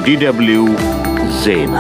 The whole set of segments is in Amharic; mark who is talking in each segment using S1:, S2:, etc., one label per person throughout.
S1: የዲደብሊው ዜና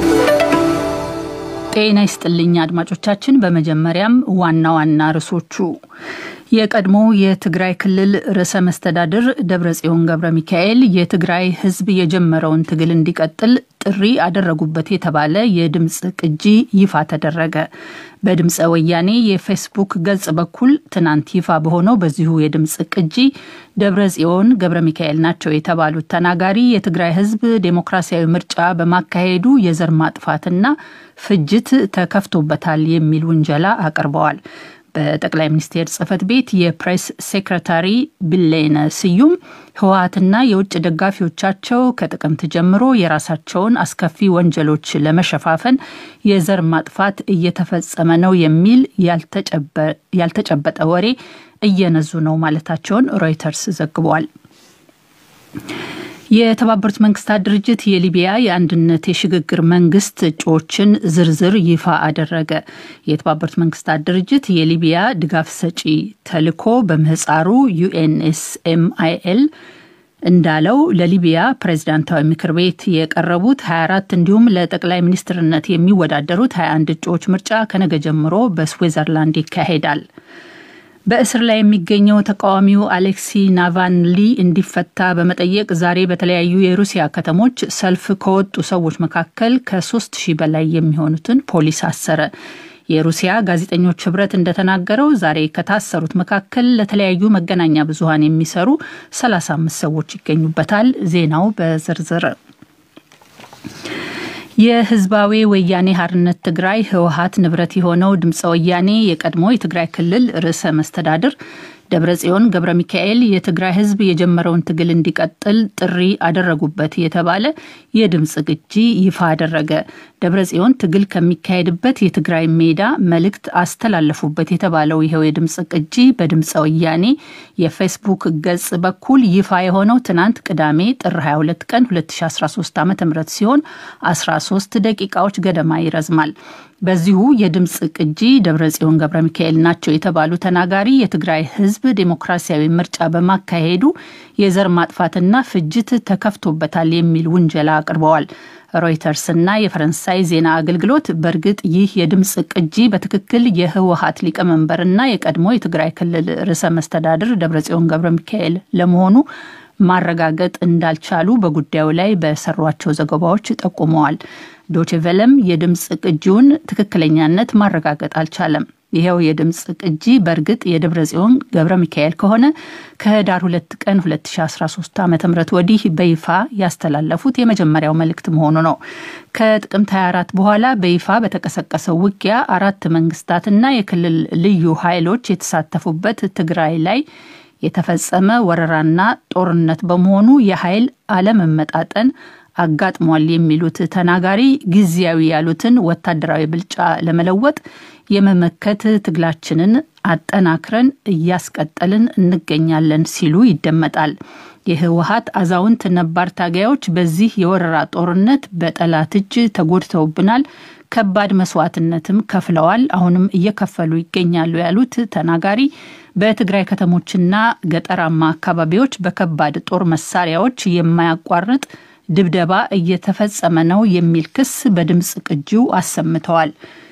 S2: ጤና ይስጥልኝ አድማጮቻችን። በመጀመሪያም ዋና ዋና ርዕሶቹ የቀድሞ የትግራይ ክልል ርዕሰ መስተዳድር ደብረጽዮን ገብረ ሚካኤል የትግራይ ሕዝብ የጀመረውን ትግል እንዲቀጥል ጥሪ አደረጉበት የተባለ የድምፅ ቅጂ ይፋ ተደረገ። በድምፀ ወያኔ የፌስቡክ ገጽ በኩል ትናንት ይፋ በሆነው በዚሁ የድምፅ ቅጂ ደብረጽዮን ገብረ ሚካኤል ናቸው የተባሉት ተናጋሪ የትግራይ ሕዝብ ዴሞክራሲያዊ ምርጫ በማካሄዱ የዘር ማጥፋትና ፍጅት ተከፍቶበታል የሚል ውንጀላ አቅርበዋል። በጠቅላይ ሚኒስቴር ጽህፈት ቤት የፕሬስ ሴክረታሪ ቢሌነ ስዩም ህወሀትና የውጭ ደጋፊዎቻቸው ከጥቅምት ጀምሮ የራሳቸውን አስከፊ ወንጀሎች ለመሸፋፈን የዘር ማጥፋት እየተፈጸመ ነው የሚል ያልተጨበጠ ወሬ እየነዙ ነው ማለታቸውን ሮይተርስ ዘግቧል። የተባበሩት መንግስታት ድርጅት የሊቢያ የአንድነት የሽግግር መንግስት እጩዎችን ዝርዝር ይፋ አደረገ። የተባበሩት መንግስታት ድርጅት የሊቢያ ድጋፍ ሰጪ ተልዕኮ በምህፃሩ ዩኤንኤስኤምአይኤል እንዳለው ለሊቢያ ፕሬዝዳንታዊ ምክር ቤት የቀረቡት 24 እንዲሁም ለጠቅላይ ሚኒስትርነት የሚወዳደሩት 21 እጩዎች ምርጫ ከነገ ጀምሮ በስዊዘርላንድ ይካሄዳል። በእስር ላይ የሚገኘው ተቃዋሚው አሌክሲ ናቫልኒ እንዲፈታ በመጠየቅ ዛሬ በተለያዩ የሩሲያ ከተሞች ሰልፍ ከወጡ ሰዎች መካከል ከሶስት ሺህ በላይ የሚሆኑትን ፖሊስ አሰረ። የሩሲያ ጋዜጠኞች ህብረት እንደተናገረው ዛሬ ከታሰሩት መካከል ለተለያዩ መገናኛ ብዙኃን የሚሰሩ 35 ሰዎች ይገኙበታል። ዜናው በዝርዝር የህዝባዊ ወያኔ ሀርነት ትግራይ ህወሀት ንብረት የሆነው ድምፀ ወያኔ የቀድሞ የትግራይ ክልል ርዕሰ መስተዳድር ደብረጽዮን ገብረ ሚካኤል የትግራይ ህዝብ የጀመረውን ትግል እንዲቀጥል ጥሪ አደረጉበት የተባለ የድምፅ ቅጂ ይፋ አደረገ። ደብረጽዮን ትግል ከሚካሄድበት የትግራይ ሜዳ መልእክት አስተላለፉበት የተባለው ይኸው የድምፅ ቅጂ በድምፀ ወያኔ የፌስቡክ ገጽ በኩል ይፋ የሆነው ትናንት ቅዳሜ ጥር 22 ቀን 2013 ዓ ም ሲሆን 13 ደቂቃዎች ገደማ ይረዝማል። በዚሁ የድምፅ ቅጂ ደብረጽዮን ገብረ ሚካኤል ናቸው የተባሉ ተናጋሪ የትግራይ ህዝብ ዴሞክራሲያዊ ምርጫ በማካሄዱ የዘር ማጥፋትና ፍጅት ተከፍቶበታል የሚል ውንጀላ አቅርበዋል። ሮይተርስ እና የፈረንሳይ ዜና አገልግሎት በእርግጥ ይህ የድምፅ ቅጂ በትክክል የህወሀት ሊቀመንበርና የቀድሞ የትግራይ ክልል ርዕሰ መስተዳድር ደብረጽዮን ገብረ ሚካኤል ለመሆኑ ማረጋገጥ እንዳልቻሉ በጉዳዩ ላይ በሰሯቸው ዘገባዎች ጠቁመዋል። ዶችቬለም የድምፅ ቅጂውን ትክክለኛነት ማረጋገጥ አልቻለም። ይኸው የድምፅ ቅጂ በእርግጥ የደብረ ጽዮን ገብረ ሚካኤል ከሆነ ከህዳር ሁለት ቀን 2013 ዓ ም ወዲህ በይፋ ያስተላለፉት የመጀመሪያው መልእክት መሆኑ ነው። ከጥቅምት 24 በኋላ በይፋ በተቀሰቀሰው ውጊያ አራት መንግስታትና የክልል ልዩ ኃይሎች የተሳተፉበት ትግራይ ላይ የተፈጸመ ወረራና ጦርነት በመሆኑ የኃይል አለመመጣጠን አጋጥሟል የሚሉት ተናጋሪ ጊዜያዊ ያሉትን ወታደራዊ ብልጫ ለመለወጥ የመመከት ትግላችንን አጠናክረን እያስቀጠልን እንገኛለን ሲሉ ይደመጣል። የህወሀት አዛውንት ነባር ታጋዮች በዚህ የወረራ ጦርነት በጠላት እጅ ተጎድተውብናል፣ ከባድ መስዋዕትነትም ከፍለዋል፣ አሁንም እየከፈሉ ይገኛሉ ያሉት ተናጋሪ በትግራይ ከተሞችና ገጠራማ አካባቢዎች በከባድ ጦር መሳሪያዎች የማያቋርጥ ድብደባ እየተፈጸመ ነው የሚል ክስ በድምፅ ቅጂው አሰምተዋል።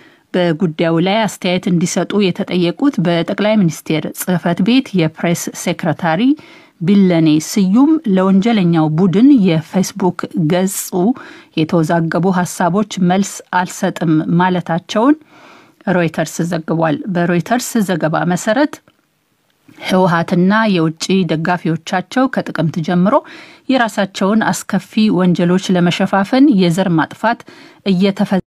S2: በጉዳዩ ላይ አስተያየት እንዲሰጡ የተጠየቁት በጠቅላይ ሚኒስቴር ጽህፈት ቤት የፕሬስ ሴክረታሪ ቢለኔ ስዩም ለወንጀለኛው ቡድን የፌስቡክ ገጹ የተወዛገቡ ሀሳቦች መልስ አልሰጥም ማለታቸውን ሮይተርስ ዘግቧል። በሮይተርስ ዘገባ መሰረት ህወሀትና የውጭ ደጋፊዎቻቸው ከጥቅምት ጀምሮ የራሳቸውን አስከፊ ወንጀሎች ለመሸፋፈን የዘር ማጥፋት እየተፈ